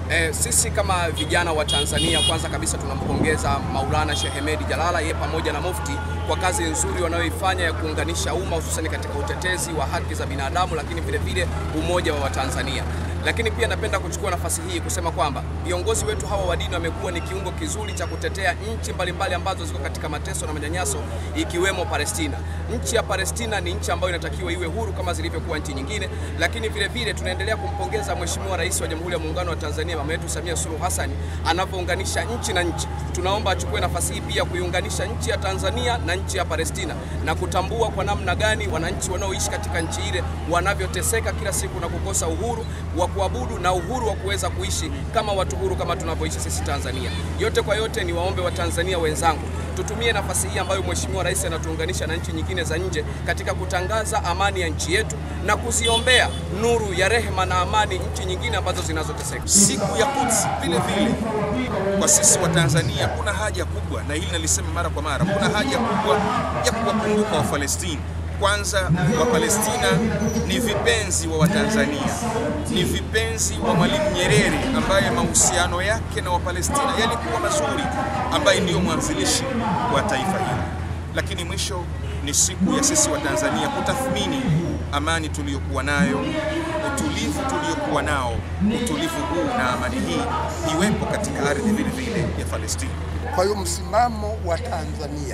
E, sisi kama vijana wa Tanzania kwanza kabisa tunampongeza Maulana Sheikh Hemedi Jalala yeye pamoja na Mufti kwa kazi nzuri wanayoifanya ya kuunganisha umma hususan katika utetezi wa haki za binadamu, lakini vile vile umoja wa Watanzania. Lakini pia napenda kuchukua nafasi hii kusema kwamba viongozi wetu hawa wa dini wamekuwa ni kiungo kizuri cha kutetea nchi mbalimbali ambazo ziko katika mateso na manyanyaso ikiwemo Palestina. Nchi ya Palestina ni nchi ambayo inatakiwa iwe huru kama zilivyokuwa nchi nyingine, lakini vile vile tunaendelea kumpongeza Mheshimiwa Rais wa Jamhuri ya Muungano wa Tanzania mama yetu Samia Suluhu Hassan anavyounganisha nchi na nchi. Tunaomba achukue nafasi hii pia kuiunganisha nchi ya Tanzania na nchi ya Palestina na kutambua kwa namna gani wananchi wanaoishi katika nchi ile wanavyoteseka kila siku na kukosa uhuru wa kuabudu na uhuru wa kuweza kuishi kama watu huru kama tunavyoishi sisi Tanzania. Yote kwa yote, ni waombe wa Tanzania wenzangu tutumie nafasi hii ambayo Mheshimiwa Rais anatuunganisha na nchi nyingine za nje katika kutangaza amani ya nchi yetu na kuziombea nuru ya rehema na amani nchi nyingine ambazo zinazoteseka. Siku ya Quds vile vile kwa sisi wa Tanzania kuna haja kubwa, na hili nalisema mara kwa mara, kuna haja kubwa ya kuwakumbuka Wafalestini. Kwanza, Wapalestina ni vipenzi wa Watanzania, ni vipenzi wa Mwalimu Nyerere ambaye mahusiano yake na Wapalestina yalikuwa mazuri, ambaye ndiyo mwanzilishi wa taifa hili. Lakini mwisho ni siku ya sisi wa Tanzania kutathmini amani tuliyokuwa nayo, utulivu tuliokuwa nao, utulivu huu na amani hii iwepo katika ardhi vile vile ya Palestina. Kwa hiyo msimamo wa Tanzania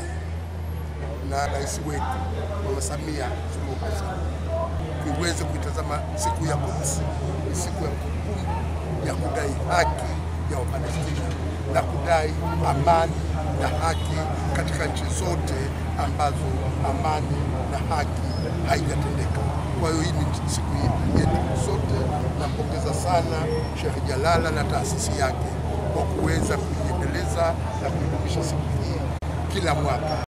na rais wetu Mama Samia Suluhu Hassan tuweze kuitazama siku ya Quds ni siku ya kumbukumbu ya kudai haki ya Wapalestina na kudai amani na haki katika nchi zote ambazo amani na haki haijatendeka. Kwa hiyo hii ni siku yetu sote. Nampongeza sana Sheikh Jalala na taasisi yake kwa kuweza kuiendeleza na kuidumisha siku hii kila mwaka.